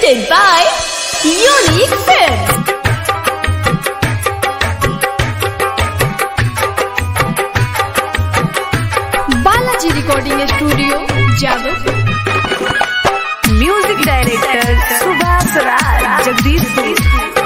Presented by Unique Films. Balaji recording studio Jadav music director Subhash Raj Jagdishpur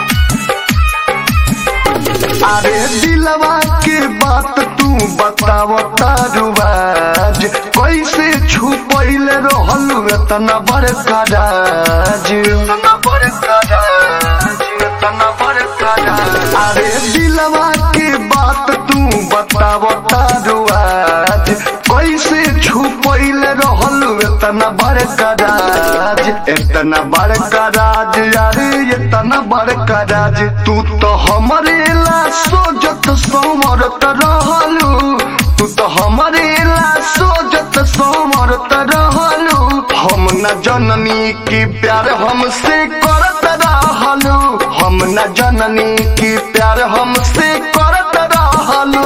अरे दिलवा के बात तू बताव तारुआज कैसे छुपैल रहल इतना बड़का राज इतना बड़का राज इतना बड़का राज अरे दिलवा के बात तू बताव तारुआज कैसे छुपैल रहल इतना बड़का राज इतना बड़का राज अरे इतना बड़का राज तू तो हमरे ला सोजत सोमरत रहलू तू तो हमरे ला सोजत सोमरत रहलू हम न जननी की प्यार हमसे करत रहलू हम न जननी की प्यार हमसे करत रहलू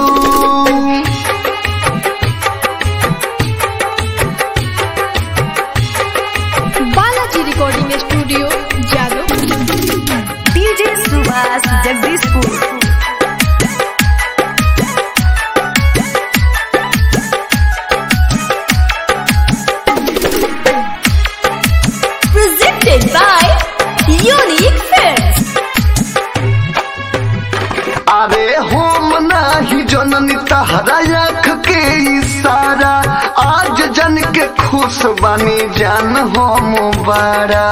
Balaji recording studio Jadav DJ Subhash Jagdishpur Presented by Unique Films. अरे हम नाही जननी तहरा आँख के इशारा आज जन के खुश बनी जान हम बड़ा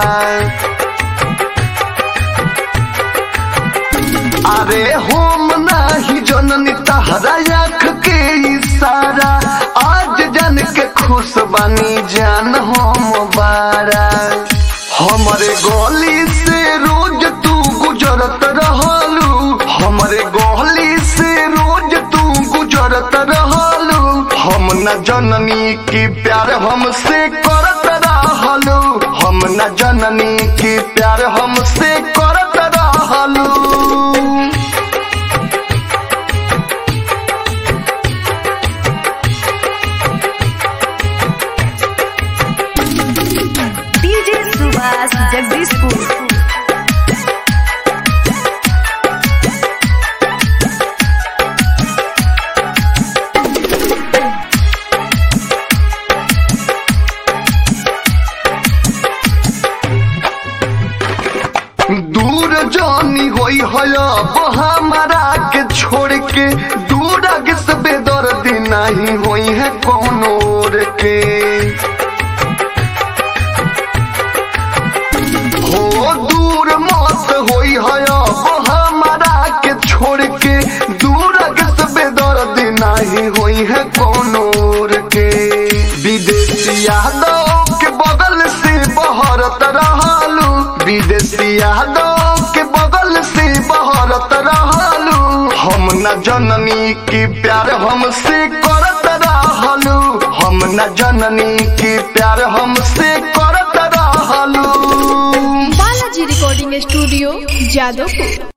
अरे हम नाही जननी तहरा आँख के इशारा आज जन के खुश बनी जान हम बड़ा हमरे गली से रोज तू गुजरत रहलू हमरे गली से रोज तू गुजरत रहलू हम न जननी की प्यार हमसे करत रहलू हम न जननी की प्यार हमसे करत रहलू डीजे सुभाष जगदीशपुर दूर जानी होई हया हमारा के छोड़ के दूर आगे से बेदर्द नहीं होई है कौन और के हो दूर मत होई हया हमारा के छोड़ के दूर आगे से बेदर्द नहीं होई है कौन और के विदेशी यादव के बगल से बहरत रहलू विदेशी यादव के बगल से बहरत रहलू हम न जननी की प्यार हमसे करत रहलू हम न जननी की प्यार हमसे करत रहलू बालाजी रिकॉर्डिंग स्टूडियो जादवपुर